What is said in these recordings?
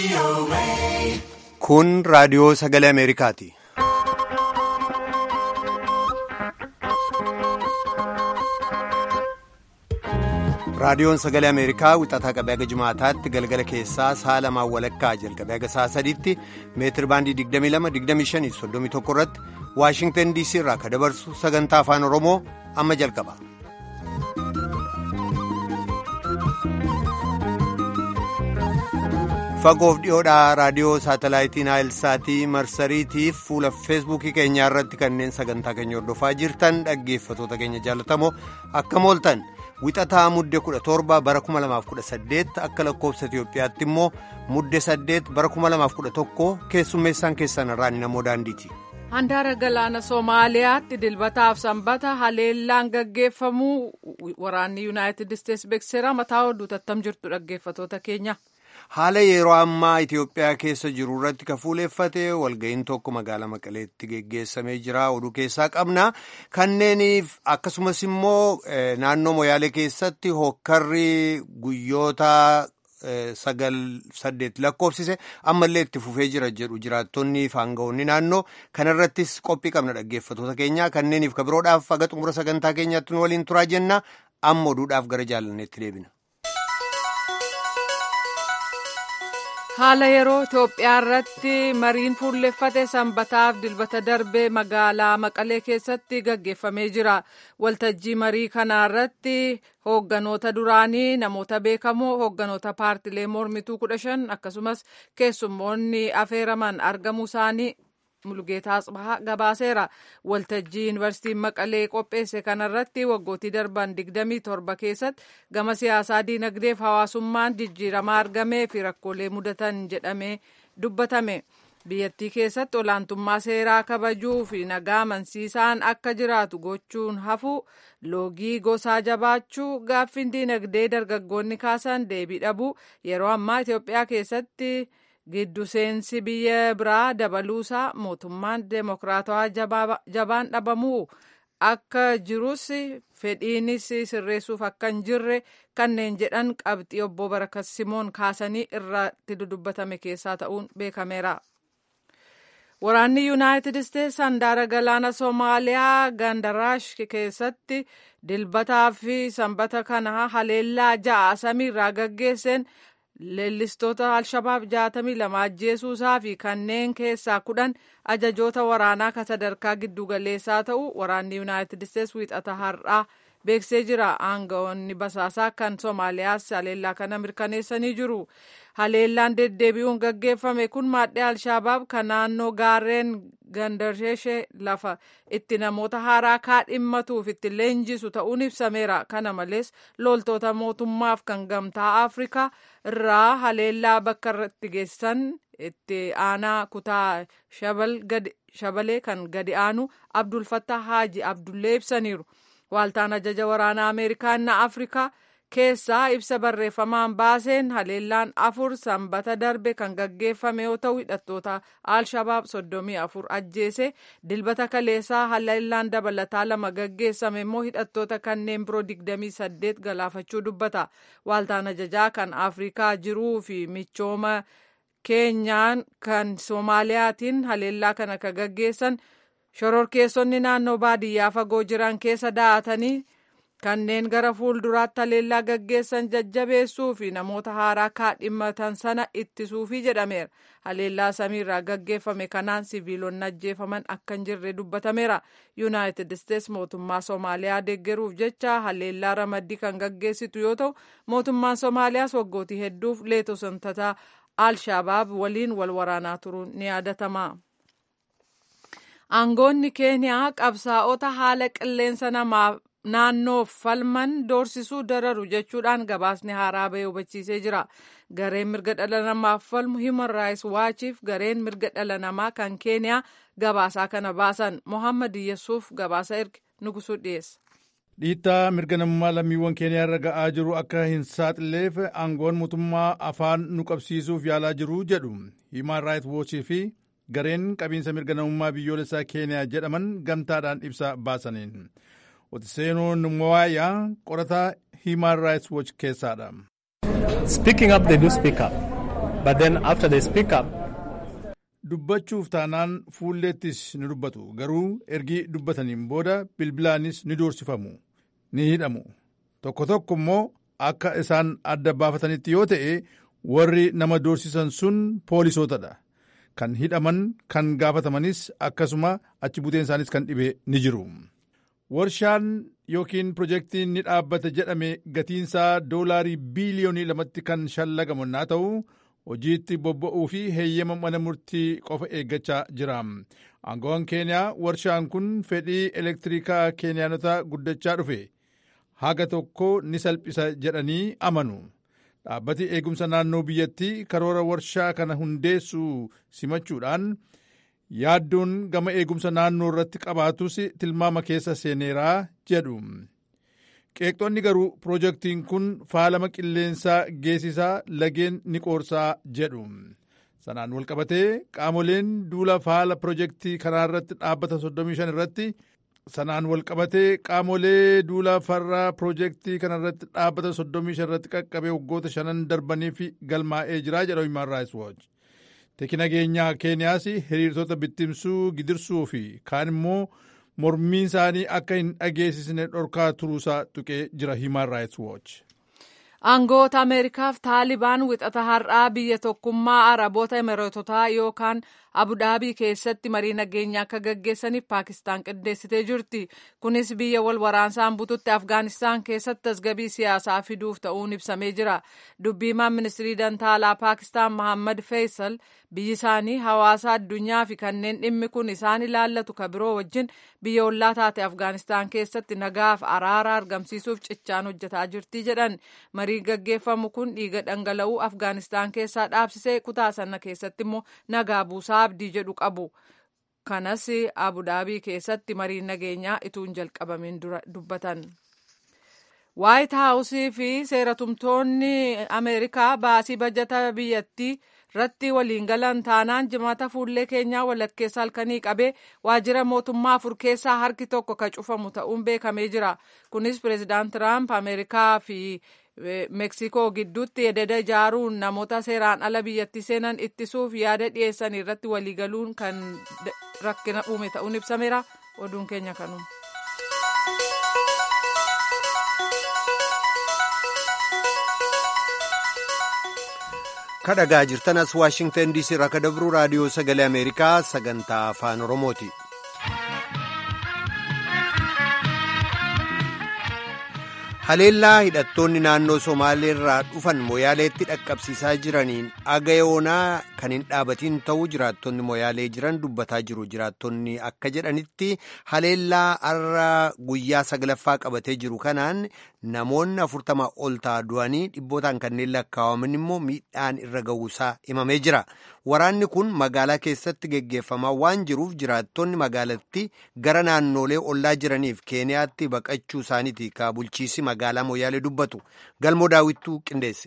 Kun raadiyoo sagalee Ameerikaati. Raadiyoon sagalee Ameerikaa wixataa qabee haga jimaataatti galgala keessaa sa'a lamaan walakkaa jalqabee haga sa'a sadiitti meetir baandii 22-25-31 irratti Waashingtan DC irraa ka dabarsu sagantaa afaan Oromoo amma jalqaba. Fagoof dhiyoodhaa raadiyoo saatalaayitii Naayilsaatii marsariitiif fuula feesbuukii keenyaa irratti kanneen sagantaa keenya hordofaa jirtan dhaggeeffatoota keenya jaalatamoo akkam ooltan. Wixataa mudde 17 bara 2018 akka lakkoofsa Itiyoophiyaatti immoo mudde 8 bara 2011 keessummeessaan keessan irraan namoo daandiiti. Handaara galaana Soomaaliyaatti dilbataaf sanbata haleellaan gaggeeffamuu waraanni Yuunaayitid Isteetsi beeksiseera mataa oduu tattam jirtu dhaggeeffatoota keenya. Haala yeroo ammaa Itiyoophiyaa keessa jiru irratti ka fuuleeffate walga'iin tokko magaalaa Maqaleetti geggeessamee jira oduu keessaa qabna. Kanneeniif akkasumas immoo naannoo Moyaalee keessatti hokkarri guyyoota sagal saddeet lakkoofsise ammallee itti fufee jira jedhu jiraattonni fi aangawoonni naannoo kanarrattis qophii qabna dhaggeeffatoota keenya kanneeniif ka biroodhaaf haga xumura sagantaa keenyaatti nu waliin turaa jenna amma oduudhaaf gara jaalanneetti deebina. haala yeroo Itoophiyaa irratti mariin fuulleffate sanbataaf dilbata darbee magaalaa Maqalee keessatti gaggeeffamee jira. Waltajjii marii kana irratti hoogganoota duraanii namoota beekamoo hoogganoota paartilee mormituu kudha shan akkasumas keessummoonni afeeraman argamuu isaanii Mulgeetaa Asbahaa gabaaseera. Waltajjii Yuunivarsiitiin Maqalee qopheesse kanarratti waggootii darban 27 keessatti gama siyaasaa diinagdeef hawaasummaan jijjiiramaa argamee fi rakkoolee mudatan jedhamee dubbatame. Biyyattii keessatti olaantummaa seeraa kabajuu fi nagaa amansiisaan akka jiraatu gochuun hafu loogii gosaa jabaachuu gaaffiin diinagdee dargaggoonni kaasan deebii dhabuu yeroo ammaa Itoophiyaa keessatti. giddu seensi biyya biraa dabaluusaa mootummaan deemokiraatawaa jabaan dhabamuu akka jirus fedhiinis sirreessuuf akka hin jirre kanneen jedhan qabxii obbo Barakat Simoon kaasanii irratti dudubbatame keessaa ta'uun beekameera. Waraanni Yuunaayitid Isteets handaara galaana Soomaaliyaa Gandaraash keessatti dilbataa fi sanbata kana haleellaa ja'a samiirraa gaggeesseen leellistoota alshabaab jaatamii lama ajjeesuusaa fi kanneen keessaa kudhan ajajoota waraanaa ka sadarkaa giddugaleessaa ta'u waraanni yuunaayitid isteets wiixata har'aa beeksisee jira aangawoonni basaasaa kan soomaaliyaas haleellaa kana mirkaneessanii jiru haleellaan deddeebi'uun gaggeeffame kun maadhee alshabaab kan naannoo gaarreen gandarsheeshee lafa itti namoota haaraa kaadhimmatuuf itti leenjisu ta'uun ibsameera kana malees loltoota mootummaaf kan gamtaa afrikaa irraa haleellaa bakka irratti geessan itti aanaa kutaa shabalee kan gadi aanu abdul fattah haaji abdullee ibsaniiru waaltaan ajaja waraanaa ameerikaanna afrikaa keessaa ibsa barreeffamaan baaseen haleellaan afur sanbata darbe kan gaggeeffame yoo ta'u hidhattoota alshabaab soddomii afur ajjeese dilbata kaleessaa haleellaan dabalataa lama gaggeessame immoo hidhattoota kanneen biroo digdamii saddeet galaafachuu dubbata waaltaan ajajaa kan afrikaa jiruu fi michooma keenyaan kan soomaaliyaatiin haleellaa kana ka gaggeessan shororkeessonni naannoo baadiyyaa fagoo jiran keessa da'atanii kanneen gara fuulduraatti haleellaa gaggeessan jajjabeessuu fi namoota haaraa kaadhimmatan sana ittisuufi jedhameera haleellaa samiirraa gaggeeffame kanaan siviilonni ajjeefaman akka hin jirre dubbatameera yuunaayitid isteets mootummaa soomaaliyaa deeggaruuf jecha haleellaa ramaddii kan gaggeessitu yoo ta'u mootummaan soomaaliyaas waggootii hedduuf leetosontataa alshabaab waliin wal waraanaa turuun ni yaadatama. aangoonni keeniyaa qabsaa'ota haala qilleensa namaaf naannoof falman doorsisuu dararu jechuudhaan gabaasni haaraa bahee hubachiisee jira gareen mirga dhala namaaf falmu human rights waachiif gareen mirga dhala namaa kan keeniyaa gabaasaa kana baasan mohammad yesuuf gabaasa erge nugusuu dhiyeessa. dhiittaa mirga namummaa lammiiwwan keeniyaa irra ga'aa jiru akka hin saaxilleef aangoon mootummaa afaan nu qabsiisuuf yaalaa jiru jedhu human rights watchii fi gareen qabiinsa mirga namummaa biyyoolessaa keeniyaa jedhaman gamtaadhaan ibsa baasaniin. Otiseenoo Numwaayaa qorataa Human Rights Watch keessaadha. Speaking up, they do speak up. but then after they speak up. Dubbachuuf taanaan fuulleettis ni dubbatu garuu ergi dubbataniin booda bilbilaanis ni doorsifamu ni hidhamu tokko tokko immoo akka isaan adda baafatanitti yoo ta'e warri nama doorsisan sun poolisootadha kan hidhaman kan gaafatamanis akkasuma achi buteen isaanis kan dhibe ni jiru. Warshaan yookiin pirojektiin ni dhaabbata jedhame gatiinsaa doolaarii biiliyoonii lamatti kan shallagamu naa ta'u hojiitti bobba'uu fi heeyyama mana murtii qofa eeggachaa jira. Aangoon keeniyaa warshaan kun fedhii elektirikaa keeniyaanota guddachaa dhufe haga tokko ni salphisa jedhanii amanu. Dhaabbati eegumsa naannoo biyyattii karoora warshaa kana hundeessuu simachuudhaan yaaddoon gama eegumsa naannoo irratti qabaatus tilmaama keessa seeneeraa jedhu. Qeeqxonni garuu pirojektiin kun faalama qilleensaa geessisaa lageen ni qoorsaa jedhu. Sanaan walqabatee qaamoleen duula faala pirojektii kanaa irratti dhaabbata 35 irratti sanaan walqabatee qaamolee duula farraa pirojektii kana irratti dhaabbata 35 irratti qaqqabee waggoota shanan darbaniif galmaa'ee jira jedha Human Rights Watch. Teeki nageenyaa Keeniyaas hiriirtota bittimsuu gidirsuu fi kaan immoo mormiin isaanii akka hin dhageessisne dhorkaa turuusaa tuqee jira Human Rights Watch. Aangoota Ameerikaaf Taalibaan wixata har'aa biyya tokkummaa Araboota Imireetotaa yookaan Abudaabii keessatti marii nageenyaa akka gaggeessaniif Paakistaan qindeessitee jirti. Kunis biyya wal waraansaan bututti Afgaanistaan keessatti tasgabii siyaasaa fiduuf ta'uun ibsamee jira. Dubbiimaan ministirii dantaalaa Paakistaan Mohammad Faisal biyyi isaanii hawaasa addunyaa fi kanneen dhimmi kun isaan ilaallatu ka biroo wajjin biyya ollaa taate Afgaanistaan keessatti nagaaf araara argamsiisuuf cichaan hojjetaa jirti jedhan. Mariin gaggeeffamu kun dhiiga dhangala'uu Afgaanistaan keessaa dhaabsisee kutaa sana keessatti immoo nagaa buusaa abdii jedhu qabu. Kanas Abudaabii keessatti mariin nageenyaa ituun jalqabamiin dura dubbatan. Waayit Haawusii fi seeratumtoonni Ameerikaa baasii bajata biyyattii irratti waliin galan taanaan jimaata fuullee keenyaa walakkeessa halkanii qabee waajjira mootummaa afur keessaa harki tokko ka cufamu ta'uun beekamee jira. Kunis pireezidaant Tiraamp Ameerikaa fi Meeksikoo gidduutti ededa ijaaruun namoota seeraan ala biyyatti seenan ittisuuf yaada dhiyeessan irratti waliigaluun kan rakkina uume ta'uun ibsameera. Oduun keenya kanuma. kadhagaa jirtan as waashingtan diisii irraa ka dabru raadiyoo sagalee ameerikaa sagantaa afaan oromooti. haleellaa hidhattoonni naannoo somaaleerraa dhufan moyaaleetti dhaqqabsiisaa jiraniin agayoonaa kan hin dhaabatiin ta'uu jiraattonni moyaalee jiran dubbataa jiru jiraattonni akka jedhanitti haleellaa har'a guyyaa saglaffaa qabatee jiru kanaan namoonni afurtama ol ta'a du'anii dhibbootaan kanneen lakkaa'aman immoo miidhaan irra ga'uusaa himamee jira waraanni kun magaalaa keessatti geggeeffamaa waan jiruuf jiraattonni magaalatti gara naannoolee ollaa jiraniif keeniyaatti baqachuu isaaniiti ka bulchiisi magaalaa moyyaalee dubbatu galmoo daawwittuu qindeesse.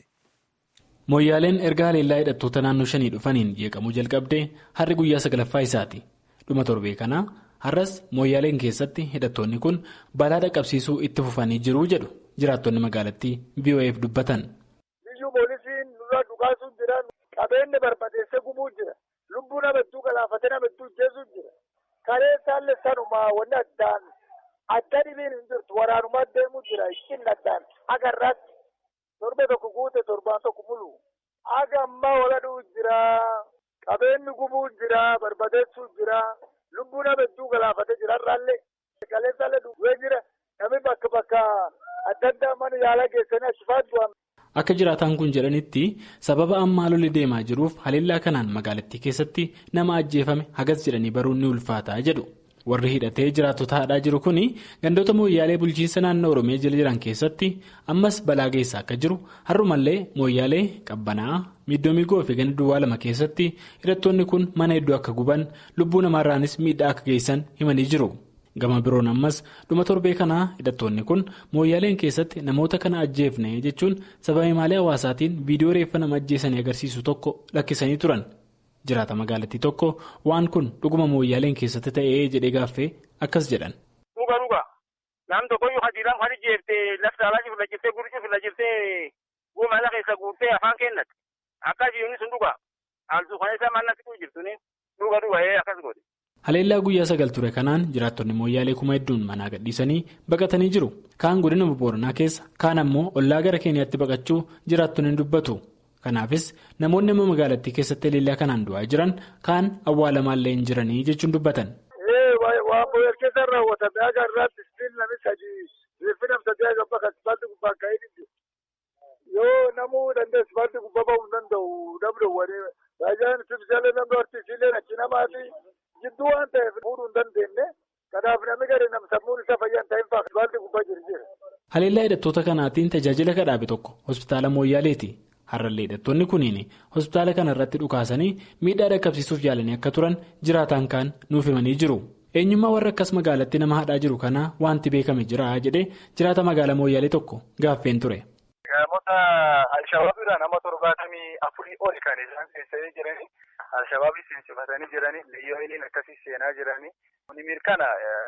Moyyaaleen erga haleellaa hidhattoota naannoo shanii dhufaniin jeeqamuu jalqabdee har'i guyyaa saglaffaa isaati. Dhuma torbee kana har'as moyyaaleen keessatti hidhattoonni kun balaa dhaqqabsiisuu itti fufanii jiru jedhu jiraattonni magaalattii BOF dubbatan. Biyyuu poolisiin nurraa dhukaasuu jira. Qabeenya barbadeessee gubuu jira. Lubbuu namattuu galaafatee namattuu jeesuu jira. Karee isaallee sanumaa wanni addaan adda dhibiin hin jirtu waraanumaa deemuu jira. Ittiin addaan agarraatti. torba tokko guute torbaan tokko mulu aga ammaa waladhuu jira qabeenyi gubuu jira barbadeessuu jira lubbuu nama hedduu galaafatee jira irraallee qaleensaallee duwwee jira namni bakka bakka adda addaa mana yaalaa geessanii achifaat du'an. Akka jiraataan kun jedhanitti sababa ammaa lolli deemaa jiruuf haleellaa kanaan magaalattii keessatti nama ajjeefame hagas jedhanii baruun ni ulfaataa jedhu. warri hidhatee jiraattota haadhaa jiru kun gandoota mooyyaalee bulchiinsa naannoo oromiyaa jala jiran keessatti ammas balaa geessaa akka jiru har'umallee mooyyaalee qabbanaa miiddoomigoo fi ganda duwwaa lama keessatti hidhattoonni kun mana hedduu akka guban lubbuu namaarraanis miidhaa akka geessan himanii jiru gama biroon ammas dhuma torbee kanaa hidhattoonni kun mooyyaaleen keessatti namoota kana ajjeefne jechuun sababa himaalee hawaasaatiin viidiyoo reeffa nama ajjeesanii agarsiisu tokko lakkisanii turan. jiraata magaalattii tokko waan kun dhuguma mooyyaaleen keessatti ta'ee jedhee gaaffee akkas jedhan. Dhuga dhuga nam tokkoyyuu hadiidhaan kan jeeftee lafti alaa cifla jirtee gurri cifla jirtee guumaala keessa guurtee afaan kennate akka jiruun sun dhugaa haaltuu kan isa maal natti jirtuni dhuga dhuga'ee akkas godhe. Haleellaa guyyaa sagal ture kanaan jiraattonni mooyyaalee kuma hedduun manaa gadhiisanii baqatanii jiru. Kaan godina Booranaa keessa kaan ammoo ollaa gara Keeniyaatti baqachuu jiraattonni dubbatu. Kanaafis namoonni amma magaalattii keessatti haleellaa kanaan du'aa jiran kaan awwaalamaallee hin jiranii jechuun dubbatan. Waan booyar keessaan raawwatame akka irraatti istiin namni sadii reeffi nam sadii akka bakka asfaaltii gubbaa ka'ee jiru. Yoo namuu dandeessu asfaaltii gubbaa ba'uu hin danda'u namni wani baay'een sibsaalee namni horsiisilee achi namaati jidduu waan ta'eef fuudhuu hin dandeenye kanaaf namni gadi nam sammuun isaa fayyaan ta'in fa'aa asfaaltii gubbaa jiru jira. Haleellaa hidhattoota kanaatiin tajaajila kadhaabe tokko hospitaala Mooyyaaleeti. Har'allee hidhattoonni kunniin hospitaala kana irratti dhukaasanii miidhaa dhaqqabsiisuuf yaalanii akka turan jiraataan kaan nuuf himanii jiru. Eenyummaa warra akkas magaalatti nama hadhaa jiru kanaa wanti beekame jira jedhee jiraata magaalaa Mooyyaalee tokko gaaffeen ture. Namoota Alshabaabiidhaan nama torbaatamii afurii oli kan isaan seensanii jiranii Alshabaabii seensifatanii jiranii biyyooliin akkasii seenaa jiranii kuni mirkana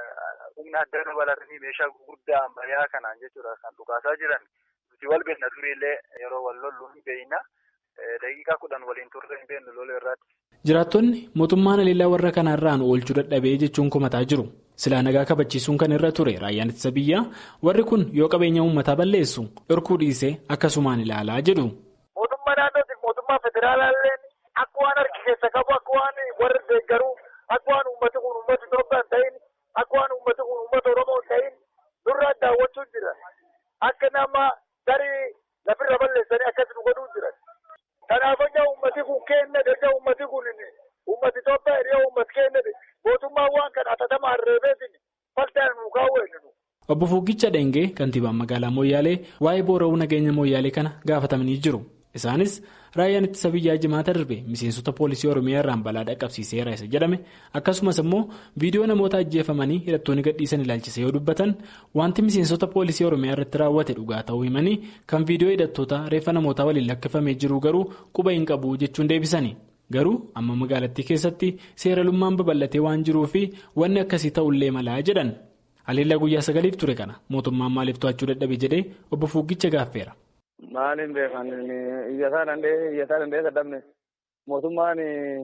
humna adda dabalatanii meeshaa gurguddaa ammayyaa kanaan jechuudha kan dhukaasaa jiran nuti wal beekna turiillee yeroo wal lollu hin beekna daqiiqaa kudhan waliin turre hin beeknu lola irratti. Jiraattonni mootummaan haleellaa warra kanarraan oolchuu dadhabee jechuun komataa jiru. Silaa nagaa kabachiisuun kan irra ture raayyaan ittisa biyyaa warri kun yoo qabeenya uummataa balleessu dhorkuu dhiisee akkasumaan ilaalaa jedhu. Mootummaa naannootiif mootummaa federaalaallee akka waan harki keessa qabu akka waan warri deeggaruu akka waan uummati kun uummata Itoophiyaa hin ta'in akka waan uummati kun uummata Oromoo hin ta'in duraan daawwachuun jira. Akka nama tarii lafirra balleessanii akkas nu godhuu jiran. Kanaaf egaa uummati kun kenna egaa uummati kun uummati Itoophiyaa hiriyaa uummati kenna mootummaan waan kana atatama harreefeetiin faltaan nu kaawwannu. Obbo Fuuggicha Dhengee kantiibaan magaalaa Mooyyaalee waa'ee boora'uu nageenya Mooyyaalee kana gaafatamanii jiru. Isaanis raayyaan ittisa biyyaa jimaata darbe miseensota poolisii Oromiyaa irraan balaa dhaqqabsiiseera isa jedhame akkasumas immoo viidiyoo namoota ajjeefamanii hidhattoonni gadhiisan ilaalchise yoo dubbatan wanti miseensota poolisii Oromiyaa irratti raawwate dhugaa ta'uu himanii kan viidiyoo hidhattoota reeffa namootaa waliin lakkifamee jiru garuu quba hin qabu jechuun deebisani. Garuu amma magaalattii keessatti seeralummaan babal'atee waan jiruu fi wanni akkasii ta'ullee malaa jedhan. Haleellaa guyyaa sagaliif ture kana mootummaan maaliif to'achuu dadhabe jedhee obbo Fuuggicha gaaffeera. Maaliin beekan iyyataa danda'ee iyyataa danda'ee dadhabne mootummaan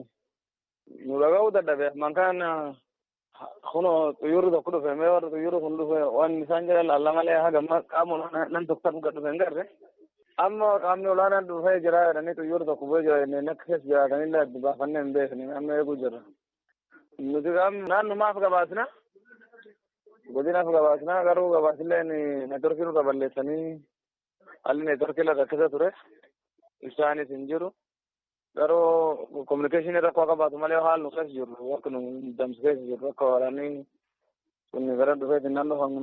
nu dhaga'uu dadhabe mankaan kunoo xiyyoorri tokko dhufe mee warra xiyyoorri kun dhufe waan isaan jedhan laalla malee haga qaama nan tokko dhufe hin garre amma qaamni olaanaan dhufee jira jedhanii xiyyoorri tokko bu'ee jira jennee akka keessa jiraatanillee adda baafannee hin beekne amma eeguu jirra. Nuti qaamni naannumaaf gabaasna godinaaf gabaasna garuu gabaasilleen neetworkii nurra balleessanii haalli neetworkii lafa keessa ture isaanis hin jiru garuu kominikeeshinii rakkoo qabaatu malee haal nu keessa jirru akka nu damsi keessa jirru akka waraanni kun gara dhufeeti naannoo kan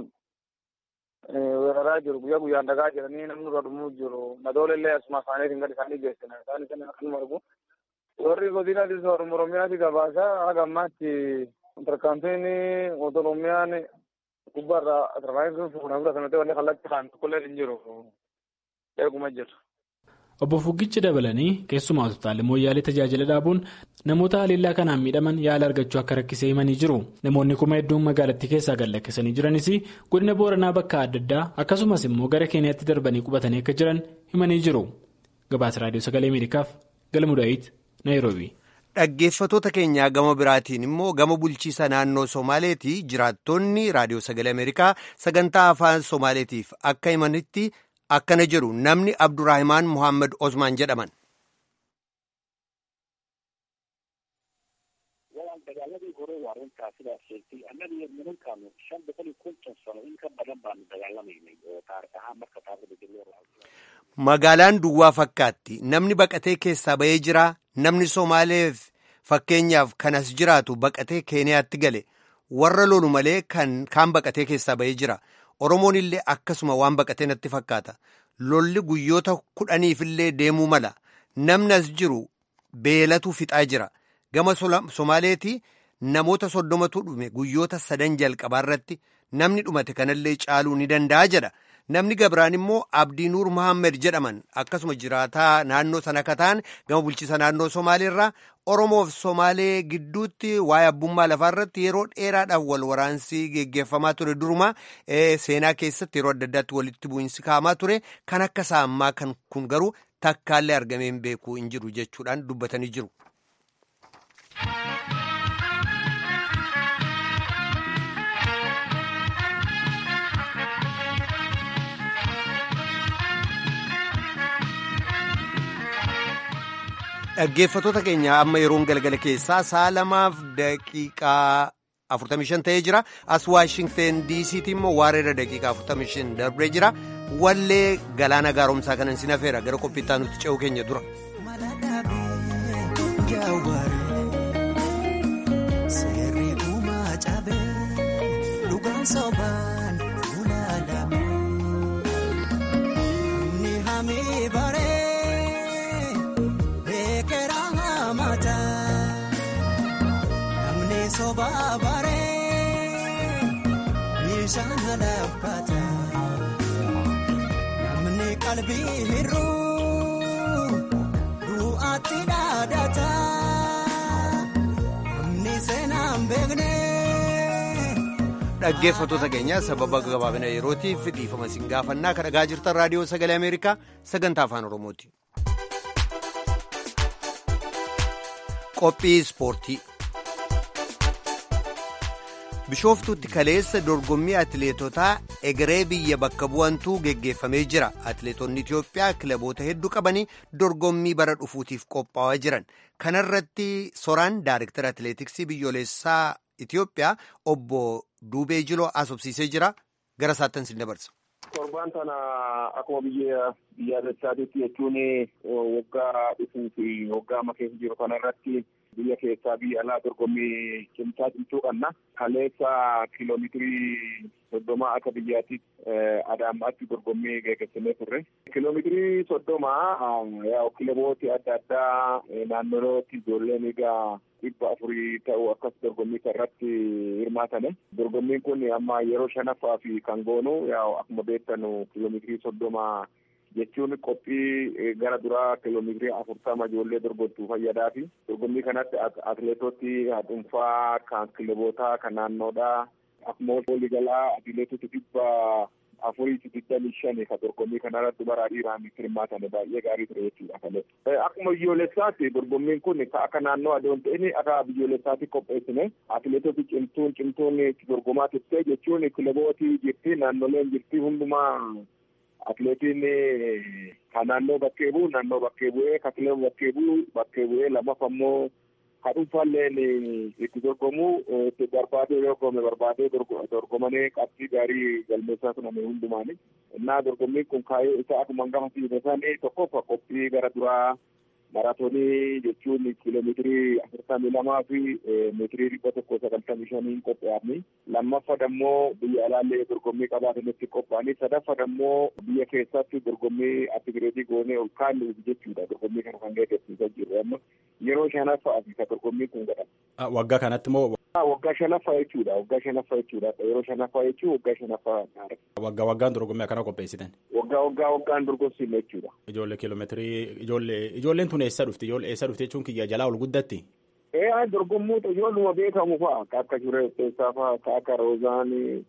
weeraraa jiru guyyaa guyyaan dhagaa jedhanii namni irra dhumuu jiru madoolellee asuma isaaniitiin gadi isaanii geessina isaan isin akkanuma argu warri godinaatis oromiyaati gabaasa haga ammaatti tarkaanfiin oromiyaan gubbaarraa tarkaanfiin fuudhan fudhatamte wanni kallattii kaan tokkollee hin jiru eeguma jira. Obbo Fuggichi dabalanii keessumaa hospitaalli Mooyyaalee tajaajila dhaabuun namoota haleellaa kanaan miidhaman yaala argachuu akka rakkisee himanii jiru. Namoonni kuma hedduun magaalattii keessaa gad lakkisanii jiranis godina Booranaa bakka adda addaa akkasumas immoo gara Keeniyaatti darbanii qubatanii akka jiran himanii jiru. Gabaasa Raadiyoo Sagalee Ameerikaaf Galmuu Daawit Naayiroobii. Dhaggeeffatoota keenyaa gama biraatiin immoo gama bulchiisa naannoo Somaaleetii jiraattonni Raadiyoo Sagalee Ameerikaa sagantaa afaan Somaaleetiif akka himanitti. akkana jedhu namni abduraahimaan muhammad osmaan jedhaman. dagaaladii hore waa runtaa sidaas sheegtay annaga iyo nimankaanu shan boqol iyo konton sano in ka badan baanu dagaalamaynay oo taarikh ahaan marka taarikhda loo Magaalaan duwwaa fakkaatti namni baqatee keessaa bahee jira namni Somaaleef fakkeenyaaf kanas jiraatu baqatee Keeniyaatti gale warra lolu malee kan kaan baqatee keessaa bahee jira. Oromoon illee akkasuma waan baqatee natti fakkaata. Lolli guyyoota kudhaniif illee deemuu mala. Namni as jiru beelatu fixaa jira. Gama Somaaleetii namoota soddomatu dhume guyyoota sadan jalqabaa irratti namni dhumate kanallee caaluu ni danda'a jedha. Namni gabiraan immoo Abdii Nuur Muhammed jedhaman akkasuma jiraataa naannoo sana akka ta'an gama bulchiisa naannoo Somaaleerraa Oromoof Somaalee gidduutti waa'ee abbummaa lafaa irratti yeroo dheeraadhaaf wal waraansi geggeeffamaa ture duruma seenaa keessatti yeroo adda addaatti walitti bu'iinsi ka'amaa ture kan akka isaa ammaa kan kun garuu takkaallee argamee hin beeku hin jiru jechuudhaan dubbatanii jiru. Dhaggeeffattoota keenya amma yeroon galgala keessaa sa'a lamaaf daqiiqaa 45 ta'ee jira. As Waashingteen DC'tti immoo waareera daqiiqaa 45 darbee jira. Wallee galaana gaaromsaa kanan sin hafeera gara qophiittaa nuti ce'uu keenya dura. Namni qalbii hir'uu du'aatti dhaadata. Namni seenaan beekne. Dhaggeeffattoota keenya sababa gabaabina yerootiif dhiifama isin gaafannaa kan dhagaa jirtan raadiyoo sagalee Ameerikaa sagantaa afaan Oromooti. Qophii ispoortii. Bishooftuutti kaleessa dorgommii atileetotaa egeree biyya bakka bu'antuu geggeeffamee jira. Atileetonni Itoophiyaa kilaboota hedduu qabanii dorgommii bara dhufuutiif qophaa'aa jiran. Kana irratti soraan Daayirektara Atileetiksii biyyoolessaa Itoophiyaa obbo Duubee Jiloo asobsiisee jira. Gara isaattan sin dabarsa. Torbaan tana akkuma biyya biyyaalessaatiitti jechuun waggaa dhufuu fi waggaa amma keessa jiru kana irratti biyya keessaa biyya alaa dorgommii cimsaa cimtuu qabna. Kaleessa kiiloomeetirii soddoma akka biyyaatti adaamaatti dorgommii geggeessinee turre. Kiiloomeetirii soddoma kilabooti adda addaa naannolootti ijoolleen egaa dhibba afurii ta'u akkas dorgommii irratti hirmaatane. Dorgommiin kun amma yeroo shanaffaa fi kan goonu akkuma beektanu kiiloomeetirii soddoma jechuun qophii gara duraa kiiloomeetirii afurtama ijoollee dorgomtuu fayyadaa fi dorgommii kanatti atileetoti dhuunfaa kan kilabootaa kan naannoodhaa akkuma waliigalaa atileetota dhibba afurii fi digdamii shani kan dorgommii kanarratti bara dhiiraan hirmaatan baay'ee gaarii ture jechuudha kale. Akkuma biyyoolessaatti dorgommiin kun akka naannoo adoon ta'in akka biyyoolessaatti qopheessine atileetoti cimtuun cimtuun dorgomaa turte jechuun kilabooti jirti naannoleen jirti hundumaa atileetiin kan naannoo bakkee bu'u naannoo bakkee bu'ee kan kilaba bakkee bu'u bakkee bu'ee lammaaf ammoo kan dhuunfaalleen itti dorgomu itti barbaadee dorgome barbaadee dorgomanii qabxii gaarii galmeessaa tuname hundumaani. Innaa dorgommiin kun kaayyoo isaa akkuma hangafa siidasan tokkoof qophii gara duraa maraatoonii jechuun kiiloomeetirii afurtamii lamaa fi meetirii dhibba tokko sagaltamii shaniin qophaa'anii lammaffaa ammoo biyya alaallee dorgommii qabaatanitti qophaa'anii sadaffaa ammoo biyya keessatti dorgommii atileetii goonee ol kaa'anii jechuudha dorgommii kana kan geggeessaa jiru amma yeroo shanaffaa fi dorgommii kun godhama. Waggaa kanatti moo waggaa shanaffaa jechuudha waggaa shanaffaa jechuudha yeroo shanaffaa jechuun waggaa shanaffaa waggaa waggaan dorgommii akkana qopheessitan. waggaa waggaa waggaan dorgomsiifne jechuudha. Ijoollee kiiloomeetirii ijoollee ijoolleen tun eessa dhufti ijoollee eessa dhufti jechuun kiyya jalaa ol guddatti. Ee dorgommoota ijoolluma beekamu fa'a ka akka Shureessaa fa'a ka akka Roozaanii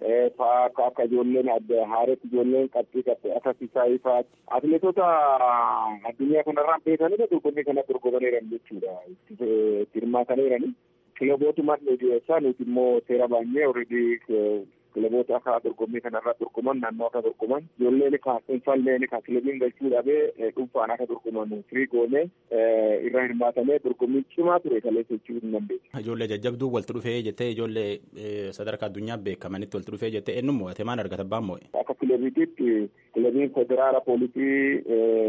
fa'a ka akka ijoolleen adda haaretti ijoolleen qabxii qabxii akka Sisaayii fa'a atileetota addunyaa kanarraan beekanii dorgommii kana dorgomaniiran jechuudha itti hirmaataniirani. kilabootumaan dhiyeessaa nuti immoo seera baay'ee already kilaboota akka dorgommii kanarraa dorgoman naannoo akka dorgoman ijoolleen ka dhuunfaalleen ka kilabiin galchuu dhabee dhuunfaan akka dorgoman firii goonee irraa hirmaatamee dorgommiin cimaa ture kaleessa jechuu hin dandeessu. Ijoollee jajjabduu walitti dhufee jettee ijoollee sadarkaa addunyaa beekamanitti walitti dhufee jettee eenyu mo'ate maal argata abbaan mo'e. Akka kilabiititti kilabiin federaala poolisii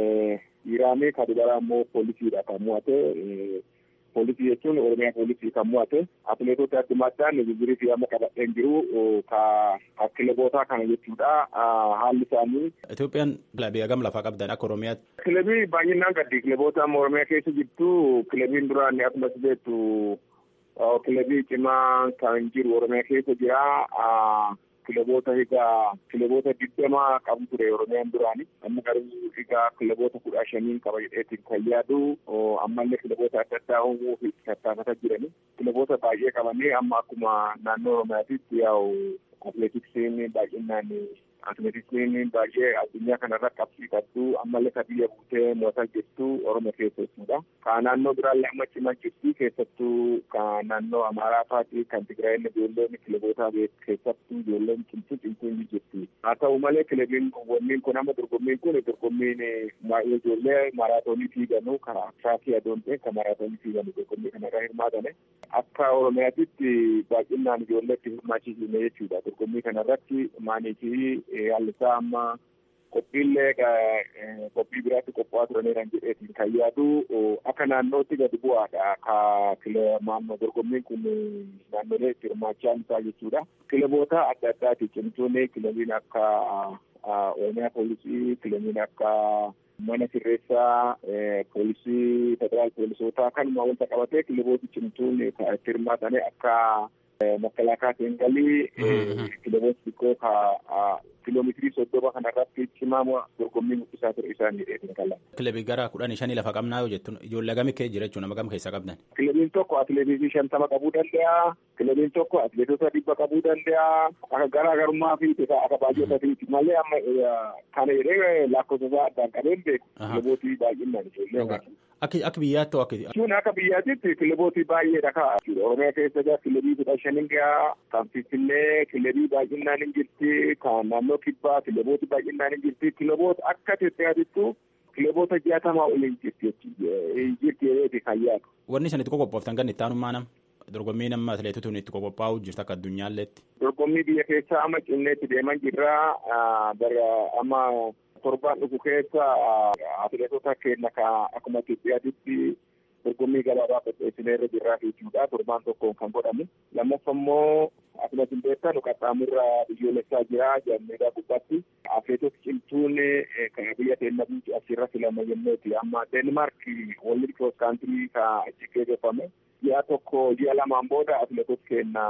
Iraanii ka dubaraa immoo poolisiidha kan mo'ate. poolisii jechuun oromiyaa poolisii kan mo'ate atileetota addumaadhaan bibirii fi amma qabadheen jiru ka kilabootaa kana jechuudha haalli isaanii. Itoophiyaan kilabii hagam lafaa qabdan akka oromiyaatti. Kilabii baay'inaan gaddi kilaboota amma oromiyaa keessa jirtu kilabiin duraan akkuma beektu kilabii cimaa kan jiru oromiyaa keessa jira. kilaboota egaa kilaboota digdama qabu ture oromiyaan duraani amma garuu egaa kilaboota kudha shaniin qaba jedheetiin kan yaadu ammallee kilaboota adda addaa uumuu fi tattaafata jirani kilaboota baay'ee qabanii amma akkuma naannoo oromiyaatitti yaa'u atileetiksiin baay'inaan atileetiksiin baay'ee addunyaa kanarra qabxii qabdu ammallee ka biyya buutee mootaa jirtu oromoo keessa jechuudha. Ka naannoo biraallee amma cimaa jirti keessattuu ka naannoo amaaraa fa'aati kan tigraayeen ijoolleen kilaboota keessattuu ijoolleen cimtuu cimtuu ni jirti. Haa ta'u malee kilabiin wanniin kun amma dorgommiin kun dorgommiin ijoollee maraatoonii fiiganuu ka shaakii adoon ta'e ka maraatoonii fiiganuu dorgommii kanarra hirmaatane akka oromiyaatitti baay'inaan ijoolleetti hirmaachisuune jechuudha. Dorgommii kanarratti maanii fi haalli isaa amma qophiillee qophii biraatti qophaa'aa turaniiran jedheetiin kan yaadu akka naannootti gadi bu'aadha ka maannoo dorgommiin kun naannolee itti hirmaachaa isaa jechuudha. Kilaboota adda addaati cimtuun kilabiin akka Oromiyaa poolisii kilabiin akka mana sirreessaa poolisii federaal poolisootaa kanuma wanta qabatee kilabooti cimtuun itti hirmaatanii akka makalaakaa seengalii kilaboota xiqqoo ka kiiloomeetirii soddoma kanarratti cimaa dorgommii mul'isaa ture isaan jedheetiin kala. Kilabii gara kudhanii shanii lafa qabnaa yoo jettu ijoollee gami kee jira jechuun nama gama keessaa qabdan. Kilabiin tokko atileetii shantama qabuu danda'a. Kilabiin tokko atileetota dhibba qabuu danda'a. Akka garaagarummaa fi akka baay'atatiiti malee amma kana jedhee lakkoofsa isaa addaan qabeen beeku. Kilabootii baay'inaan ijoollee. Akka biyyaatti hoo akka. Kun akka biyyaatitti kilabooti baay'eedha ka'a. Oromiyaa keessa jira kilabii kudha shaniin gahaa kan Finfinnee kilabii baay'inaan hin jirti kan naannoo kibbaa kilabooti baay'inaan hin jirti kilaboota akka Itoophiyaatittu kilaboota jaatamaa ol hin jirti hin jirti jedheeti kan yaadu. Wanni isin itti qophooftan kan itti aanummaa nama dorgommii nama atileetota itti qophaa'uu jirtu akka addunyaalleetti. Dorgommii biyya keessaa amma cimneetti deeman jirra bara amma torbaan dhufu keessa atileetota keenya akkuma Itoophiyaatitti dorgommii gabaabaa qopheessinee irra jirraa jechuudha torbaan tokkoon kan godhamu lammaffaa immoo akkuma isin beektan qaxxaamurra biyyoolessaa jira jaalmeedaa gubbaatti atileetota cimtuun kan biyya keenya bulchu asirra filama jenneeti amma deenmaark walli kiroos kaantirii ka achi geggeeffame ji'a tokko ji'a lamaan booda atileetota keenya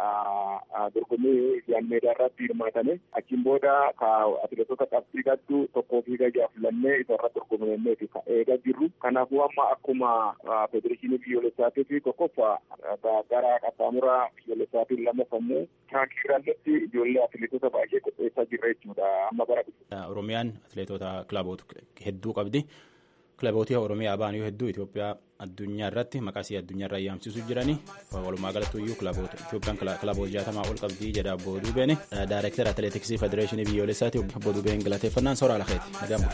dorgommii jaalmeedaa irratti hirmaatame achiin booda ka atileetota qabxii gaddu tokkoo fi gadi aflannee isa irratti dorgomneeti ka eegaa jirru kanaafuu amma akkuma federeeshinii biyyoolessaatii fi tokkoffaa gara qaxxaamura biyyoolessaatiin lammaffamuu tiraakii irratti ijoollee atileetota baay'ee qopheessaa jirra jechuudha amma bara Oromiyaan atileetota kilaboota hedduu qabdi. Kilabootii Oromiyaa ba'an yoo hedduu Itoophiyaa addunyaa irratti maqaasii addunyaa irraa yaamsisuu jiranii walumaa galatti iyyuu kilaboota Itoophiyaan kilaboota jaatamaa ol qabdii jedha Abboo Duubeen Daayireektar Atileetiksii Federeeshinii Biyyoolessaati Abboo Duubeen galateeffannaan soora lakeeti nagamu.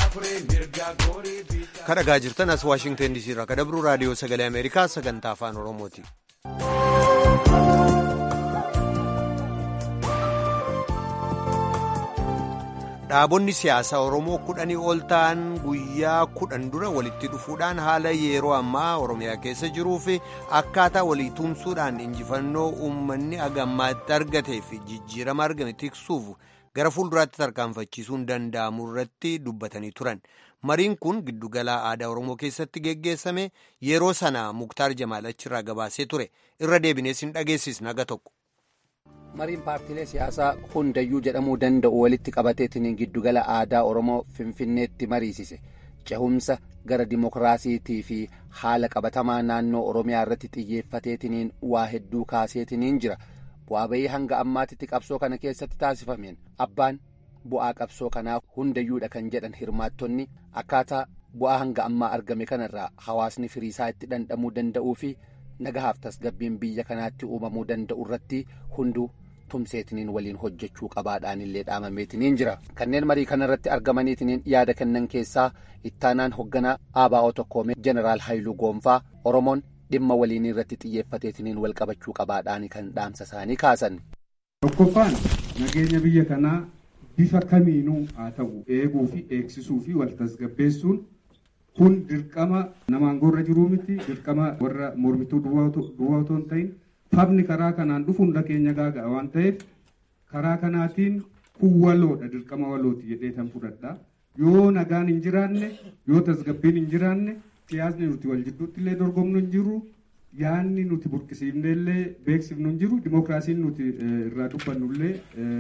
Kan dhagaa jirtan as Waashingteen DC irraa kadabru raadiyoo sagalee Ameerikaa sagantaa afaan Oromooti. dhaabonni siyaasaa oromoo kudhanii ol ta'an guyyaa kudhan dura walitti dhufuudhaan haala yeroo ammaa oromiyaa keessa jiruu fi akkaataa walii tumsuudhaan injifannoo uummanni agammaatti argatee fi jijjiirama argame tiksuuf gara fuulduraatti tarkaanfachiisuun danda'amu irratti dubbatanii turan mariin kun giddugala aadaa oromoo keessatti geggeessame yeroo sana muktaar jamaal achirraa gabaasee ture irra deebinees hin dhageessisne naga tokko. mariin paartiilee siyaasaa hundayyuu jedhamuu danda'u walitti qabateetiin giddugala aadaa oromoo finfinneetti mariisise cehumsa gara dimokiraasiitii fi haala qabatamaa naannoo oromiyaa irratti xiyyeeffateetiniin waa hedduu kaaseetiniin jira bu'aa bayii hanga ammaatitti qabsoo kana keessatti taasifameen abbaan bu'aa qabsoo kanaa hundayyuudha kan jedhan hirmaattonni akkaataa bu'aa hanga ammaa argame kanarraa hawaasni firiisaa itti dhandhamuu danda'uu fi nagahaaf tasgabbiin biyya kanaatti uumamuu danda'u irratti hunduu tumseetiniin waliin hojjechuu qabaadhaan illee dhaamameetiniin jira kanneen marii kanarratti argamaniitiniin yaada kennan keessaa ittaanaan hoogganaa ABO tokkoomee jeneraal Haayiluu Goonfaa Oromoon dhimma waliin irratti xiyyeeffateetiniin wal qabachuu qabaadhaan kan dhaamsa isaanii kaasan. Tokkoffaan nageenya biyya kanaa bifa kamiinuu haa ta'u eeguu fi eegsisuu fi wal tasgabbeessuun kun dirqama namaan gorra jiruu miti dirqama warra mormituu duwwaa otoo hin ta'in fabni karaa kanaan dhufu hunda keenya gaaga'a waan ta'eef karaa kanaatiin kun waloodha dirqama walooti jedhee tan fudhadha yoo nagaan hin jiraanne yoo tasgabbiin hin jiraanne siyaasni nuti wal jidduutti illee dorgomnu hin jiru yaanni nuti burqisiifne illee beeksifnu hin jiru dimookiraasiin nuti irraa dubbannu illee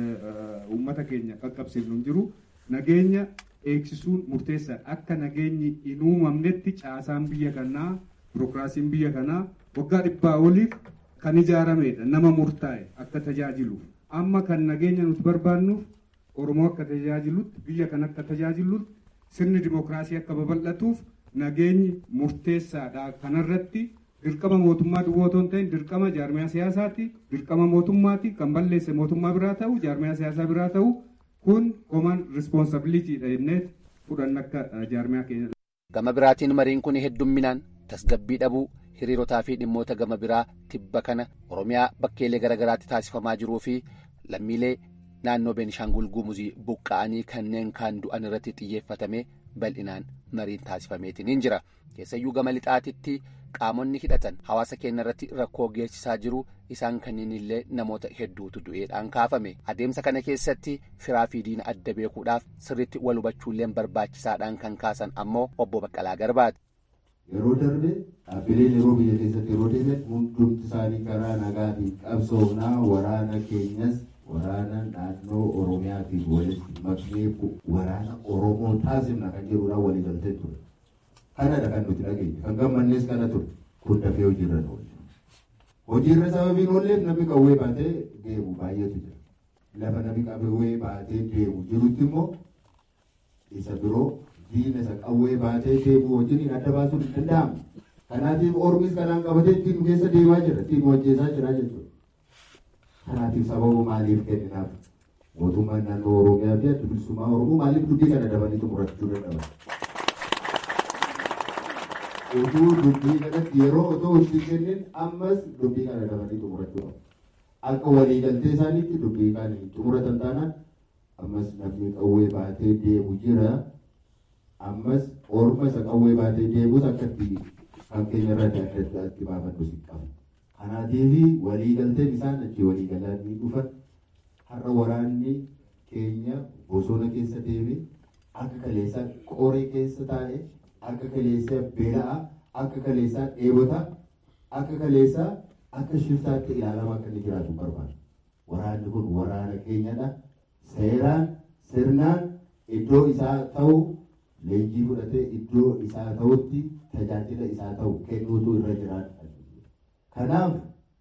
uummata keenya qaqqabsiifnu hin jiru nageenya eegsisuun murteessaa akka nageenyi hin uumamnetti caasaan biyya kanaa birookiraasiin biyya kanaa waggaa dhibbaa oliif kan ijaaramedha nama murtaa'e akka tajaajiluuf amma kan nageenya nuti barbaannuuf Oromoo akka tajaajilutti biyya kan akka tajaajilutti sirni dimookiraasii akka babal'atuuf nageenyi murteessaadha kanarratti dirqama mootummaa duwwaa otoo hin ta'in dirqama jaarmiyaa siyaasaati dirqama mootummaati kan balleesse mootummaa biraa ta'u jaarmiyaa siyaasaa biraa ta'u kun koman rispoonsabiliitiidha jennee fudhanna akka jaarmiyaa keenya. Gama biraatiin mariin kun heddumminaan tasgabbii dhabuu hiriirotaa fi dhimmoota gama biraa tibba kana Oromiyaa bakkeelee garaagaraatti taasifamaa jiruu fi lammiilee naannoo Beenishaangul Gumuzii buqqa'anii kanneen kaan du'an irratti xiyyeeffatamee bal'inaan mariin taasifameetiin jira. Keessayyuu gama lixaatitti qaamonni hidhatan hawaasa keenya irratti rakkoo geessisaa jiru isaan kanneen illee namoota hedduutu du'eedhaan kaafame. Adeemsa kana keessatti firaa fi diina adda beekuudhaaf sirriitti wal hubachuullee barbaachisaadhaan kan kaasan ammoo obbo Baqqalaa Garbaati. Yeroo darbe dhaabbileen yeroo biyya keessatti yeroo deeman hundumti isaanii karaa nagaatiin qabsoomnaa waraana keenyas waraana naannoo Oromiyaatiif walitti maknee waraana Oromoo taasifna kan jedhuudhaan walii galtee ture. Kanadha kan nuti dhageenye kan gammannees kana ture kun dafee hojiirra oole. Hojiirra sababiin oolleef namni qawwee baatee deemu baay'eetu jira. Lafa namni qawwee baatee deemu jirutti immoo isa biroo diina isa qawwee baatee deemu wajjin adda baasuun hin danda'amu. Kanaatiif ormis kanaan qabatee ittiin keessa deemaa jira ittiin hojjetaa jira jechuudha. Kanaatiif sababa maaliif kenninaaf mootummaan naannoo Oromiyaa fi adda bilisummaa Oromoo maaliif dubbii kana dabanii xumurachuu dadhaban? Utuu dubbii kanatti yeroo otoo itti kennin ammas dubbii kana dabanii xumurachuu qabu. Akka waliigaltee isaaniitti dubbii kana xumuratan taanaan ammas namni qawwee baatee deemu jira. Ammas orma isa qawwee baatee deemus akka itti kan keenya irraa adda addaatti baafannu si qabu. Kanaatiif waliigalteen isaan achi waliigalanii dhufan har'a waraanni keenya bosona keessa deeme akka kaleessaa qoree keessa taa'e akka kaleessaa beela'a akka kaleessaa dheebota akka kaleessaa akka shiftaatti ilaalamaa akka inni jiraatu barbaada. Waraanni kun waraana keenyadha. Seeraan sirnaan iddoo isaa ta'u leenjii fudhatee iddoo isaa ta'utti tajaajila isaa ta'u kennuutu irra jiraata. Kanaaf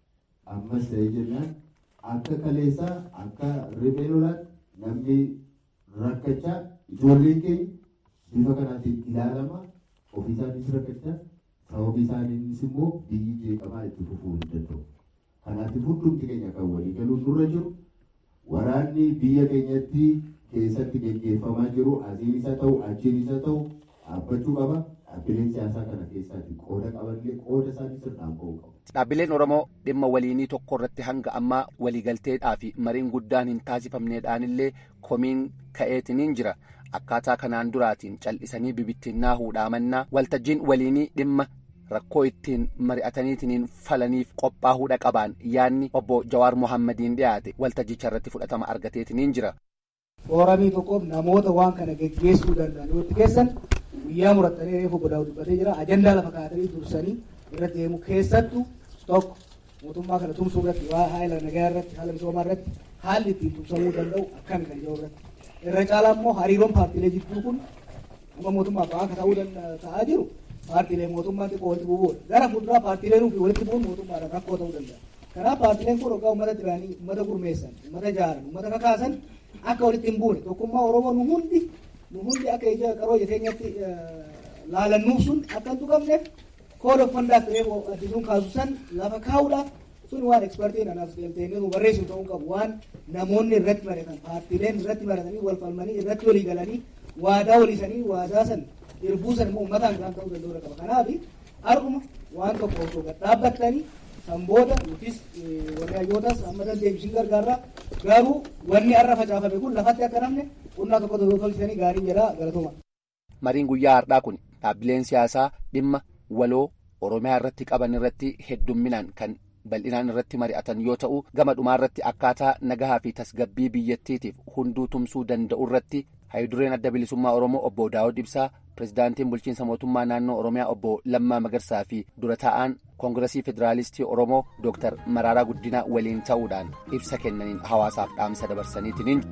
ammas ta'ee jennaan akka kaleessaa akka riphee lolaatti namni rakkachaa ijoolleen keenya bifa kanaatiin ilaalama ofii isaaniis rakkachaa sababii isaaniinis immoo biyyi jeeqamaa itti fufuu hin danda'u. Kanaatiif hundumti keenya kan walii galuun nurra jiru waraanni biyya keenyatti keessatti gaggeeffamaa jiru asiin isa ta'u achiin isa ta'u dhaabbachuu qaba. Dhaabbileen siyaasaa kana keessaatti qooda qabanillee qooda isaanii sirnaan ba'uu qabu. Dhaabbileen Oromoo dhimma waliinii tokko irratti hanga ammaa waliigalteedhaa fi mariin guddaan hin taasifamneedhaanillee komiin ka'eetiniin jira. Akkaataa kanaan duraatiin cal'isanii bibittinnaa huudhaamannaa waltajjiin waliinii dhimma rakkoo ittiin mari'ataniitiin falaniif qophaa'uudha qabaan yaadni obbo Jawaar Mohammadiin dhiyaate waltajjicha irratti fudhatama argateetiniin jira. Fooramii tokkoof namoota waan kana geggeessuu danda'an yoo itti keessan guyyaa murattanii reefu godaa'u dubbatee jira ajandaa lafa kaa'atanii dursanii irratti deemu keessattuu tokko mootummaa kana tumsuu irratti waa haala nagaa irratti haala misoomaa irratti haalli ittiin tumsamuu danda'u akkami kan jiru irratti irra caalaa immoo hariiroon paartiilee jidduu kun amma mootummaa fa'aa akka ta'uu ta'aa jiru paartiilee mootummaa xiqqoo walitti bu'uudha gara fuulduraa paartiileen fi walitti bu'uun mootummaadhaan rakkoo ta'uu danda'a kanaaf paartiileen kun hoggaa uummata duraanii uummata gurmeessan uummata jaaran uummata kakaasan akka walitti hin buune tokkummaa oromoo nu hundi nu hundi akka ija qaroo jireenyatti laalannuuf sun akka hin tuqamneef kooda uffandaaf reefu addisuun kaasu san lafa kaa'uudhaaf sun waan ekspertiin anaaf galteenii nu barreessu ta'uu qabu waan namoonni irratti baratan paartiileen irratti baratanii wal falmanii irratti walii galanii waadaa waliisanii waadaa san irbuu san immoo uummataan kan ta'uu danda'u qaba kanaaf har'uma waan tokko osoo gad dhaabbattanii san booda yookiis warri hayyootas amma dandeebisiin gargaarraa garuu wanni har'a facaafame kun lafatti akka namne qonnaa tokko tokko tolchisanii gaarii jedhaa galatuma. Mariin guyyaa har'aa kun dhaabbileen siyaasaa dhimma waloo Oromiyaa irratti qaban irratti heddumminaan kan bal'inaan irratti mari'atan yoo ta'u gama dhumaa irratti akkaataa nagahaa fi tasgabbii biyyattiitiif hunduu tumsuu danda'u irratti hayidureen adda bilisummaa Oromoo obbo Daawud Ibsaa pirezidaantiin bulchiinsa mootummaa naannoo Oromiyaa obbo Lammaa Magarsaa fi dura taa'aan koongiresii federaalistii Oromoo Dooktar Maraaraa Guddinaa waliin ta'uudhaan ibsa kennaniin hawaasaaf dhaamsa dabarsaniitiin.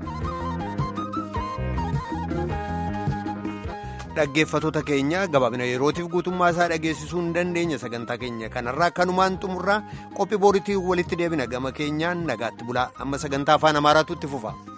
dhaggeeffatoota keenya gabaabina yerootiif guutummaa isaa dhageessisuu hin dandeenya sagantaa keenya kanarraa kanumaan xumurraa qophii booriitii walitti deebina gama keenyaan nagaatti bulaa amma sagantaa afaan amaaraatu itti fufa.